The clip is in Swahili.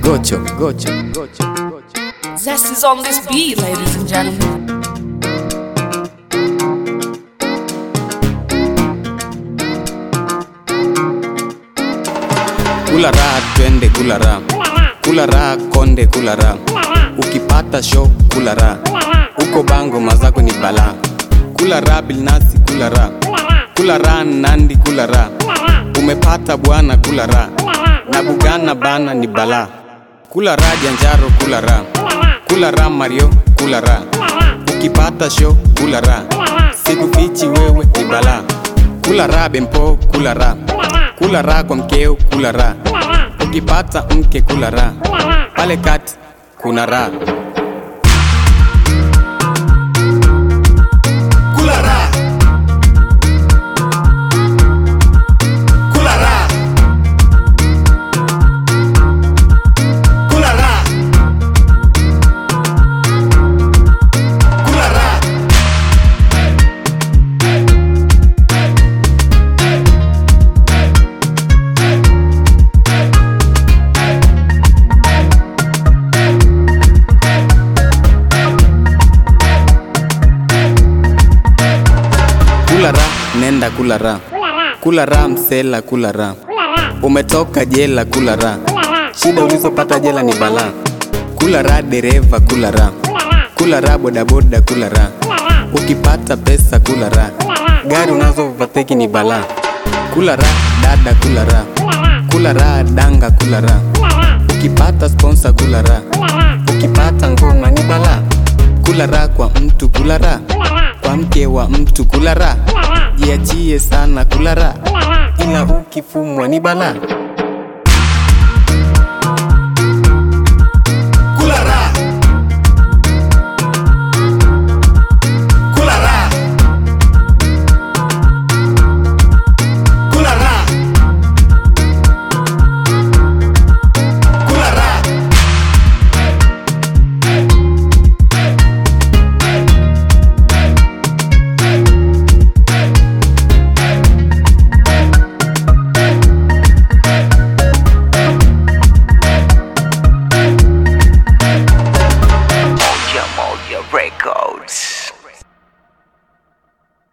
Gocho, gocho, gocho, gocho. Zest is on this beat, ladies and gentlemen. Kula raha twende kula raha, kula raha konde kula raha, ukipata show kula raha, uko bango mazako ni balaa. Kula raha bilnasi kula raha, kula raha nandi kula raha, umepata bwana kula raha, na bugana bana ni balaa. Kula raha janjaro kula raha, kula raha Mario kula raha, ukipata show kula raha, sikufichi wewe ni balaa. Kula raha bempo kula raha, kula raha kwa mkeo kula raha, ukipata mke kula raha, pale kati kuna raha. Kula raha. Kula raha. Kula raha. Kula raha. Kula raha nenda kula raha, kula raha msela kula raha, umetoka jela kula raha, shida ulizopata jela ni balaa. Kula raha dereva kula raha, kula raha bodaboda kula raha, ukipata pesa kula raha, gari unazovateki ni balaa. Kula raha dada kula raha, kula raha danga kula raha, ukipata sponsor kula raha, ukipata ngoma ni balaa. Kula raha kwa mtu kula raha, kwa mke wa mtu kula raha, jiachie sana kula raha, ila ukifumwa ni balaa.